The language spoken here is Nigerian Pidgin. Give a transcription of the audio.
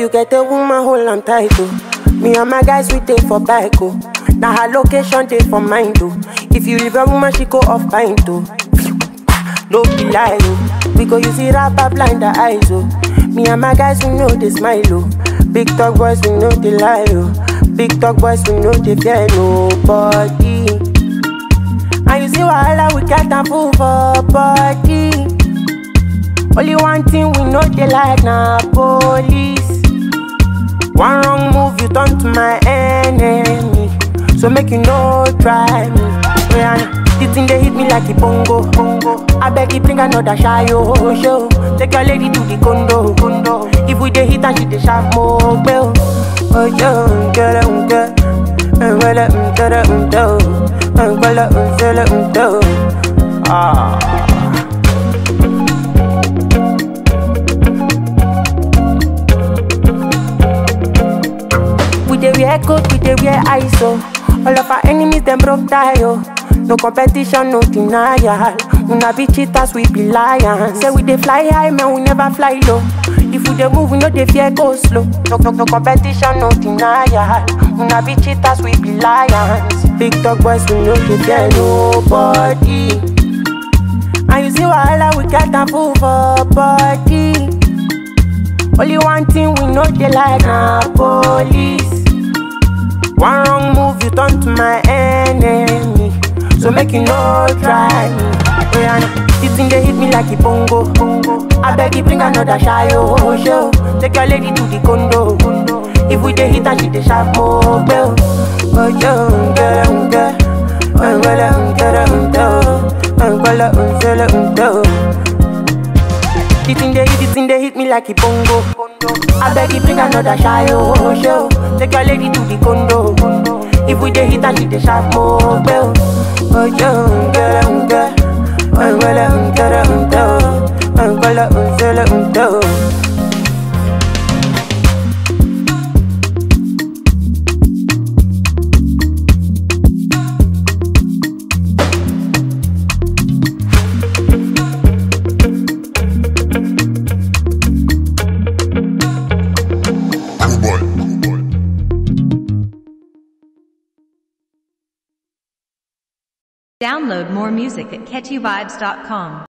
you get a woman, hold on tight, oh. Me and my guys, we take for bike, oh. Now her location, take for mine, oh. If you leave a woman, she go off pint, oh. No be lie, oh. We go use it rapper blind the eyes, oh. Me and my guys, we know they smile, oh. Big talk boys, we know they lie, oh. Big talk boys, we know they fear nobody. And you see wahala, we get a fool for body. Only one thing we know they like na police. One wrong move, you turn to my enemy. So make you no try me. Yeah, the thing they hit me like a bongo, bongo. I beg you bring another shy oh, show. Take your lady to the condo, condo. If we dey hit and she dey sharp more, bell. Oh yo, get it, get it. Well, um, get it, um, do. Um, well, um, feel it, um, do. Ah. We dey wear coat, we dey wear ISO. All of our enemies them broke tie oh. No competition, no denial. Una be cheaters, we be lions. Say we dey fly high, man, we never fly low. If we dey move, we no dey fear go slow. No, no, no competition, no denial. Una be cheaters, we be lions. Big dog boys, we no dey fear nobody. And you see wahala, we get a fool for body. Only one thing we know they like na police. One wrong move, you turn to my enemy. So make you no try me. Oh, yeah, nah. this thing they hit me like a bongo, bongo. I beg you bring another shy oh show. Take your lady to the condo, condo. If we dey hit and she dey sharp more bell. Oh yo, get it, get it. Oh, get it, get it, oh, get it, get it, get it. The thing they hit, the thing they hit me like a bongo. I beg you bring another shy oh show. Take your lady to the condo. If we dey hit and she dey sharp more bell. Oh yo, get it, get it. Oh, get it, get it, oh, get it, get it, get it. Download more music at catchyvibes.com.